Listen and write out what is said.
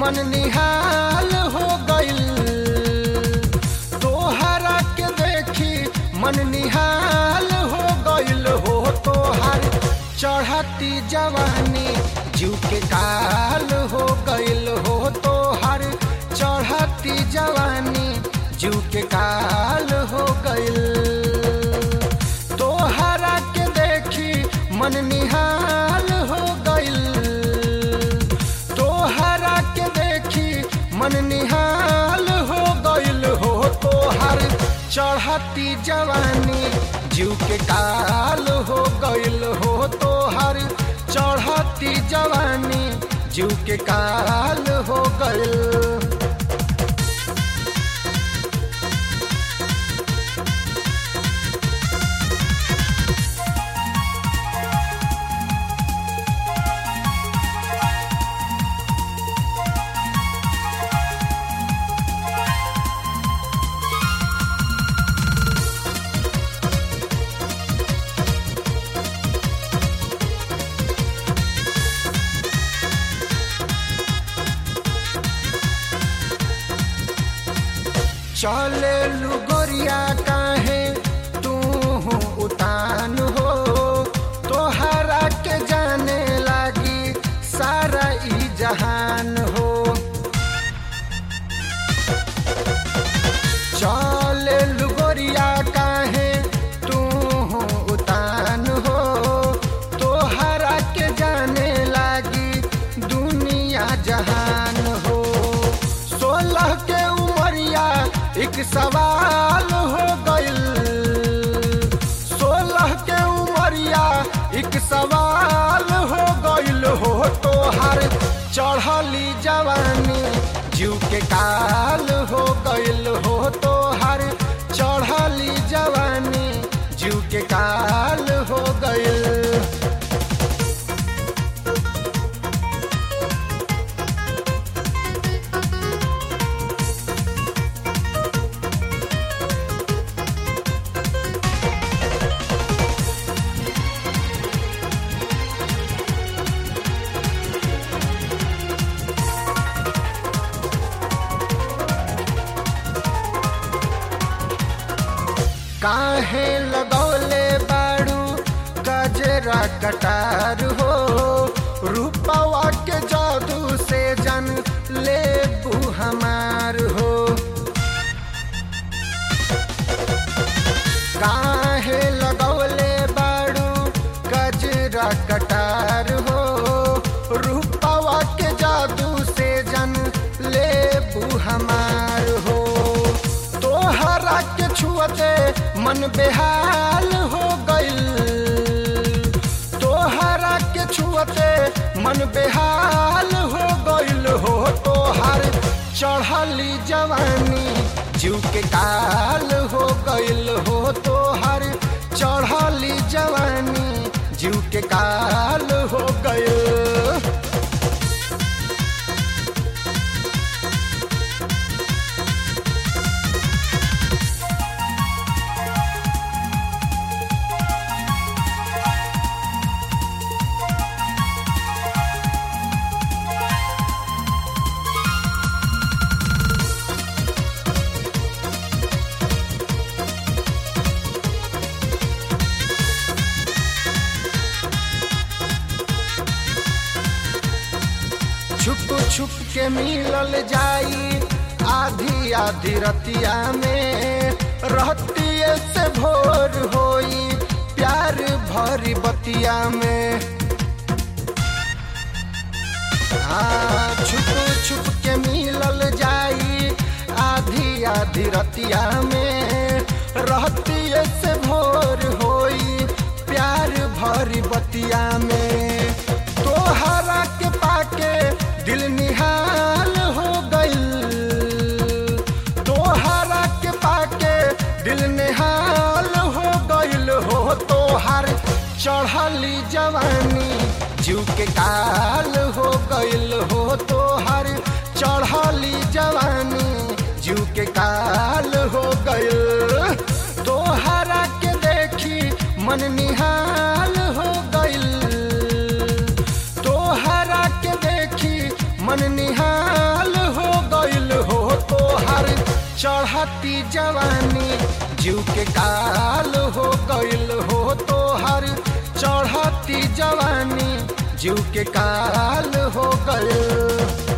मन निहाल हो गइल तोहरा के देखी मन निहाल हो गइल हो तोहर चढ़ती जवानी जीव के काल हो गइल हो तोहर चढ़ती जवानी जीव के काल हो गइल तोहरा के देखी मन निहाल हो गइल तोहरा के देखी मन निहाल हो गइल हो तोहर चढ़ती जवानी जीव के काल हो गइल हो तोहर चढ़ती जवानी जीव के काल हो गइल चले लुगोरिया काहे तू उतान हो तोहरा के जाने लागी सारा ई जहान हो चले लुगोरिया काहे तू उतान हो तोहरा के जाने लागी दुनिया जहान हो सोलह के उमरिया एक सवाल हो गइल सोलह के उमरिया एक सवाल हो गइल हो तोहर चढ़ली जवानी जीव के काल हो गइल हो तोहर चढ़ली जवानी जीव के काल हो गइल काहे लगौले बाड़ू गजरा कटार हो रूपवा के जादू से जन ले हमार हो काहे लगौले बाड़ू गजरा कटार हो रूपवा के जादू से जन ले हमार हो तोहरा के छुअते मन बेहाल हो गइल तोहरा के छुअते मन बेहाल हो गइल हो तोहर चढ़ली जवानी जीव के काल हो गइल हो तोहर चढ़ली जवानी जीव के काल हो गइल छुप छुप के मिलल जाई आधी आधी रतिया में रहतिए से भोर होई प्यार भरी बतिया में हाँ छुप छुप के मिलल जाई आधी आधी रतिया में रहतिए से भोर होई प्यार भरी बतिया में तोहरा के पाके दिल निहाल हो गइल तोहरा के पाके दिल निहाल हो गइल हो तोहर चढ़ली जवानी जीव के काल हो गइल हो तोहर चढ़ली जवानी जीव के काल हो गइल तोहरा के देखी मन निहाल हो गइल तोहरा के देखी मन निहाल चढ़ती जवानी जीव के काल हो गइल हो तोहर चढ़ती जवानी जीव के काल हो गइल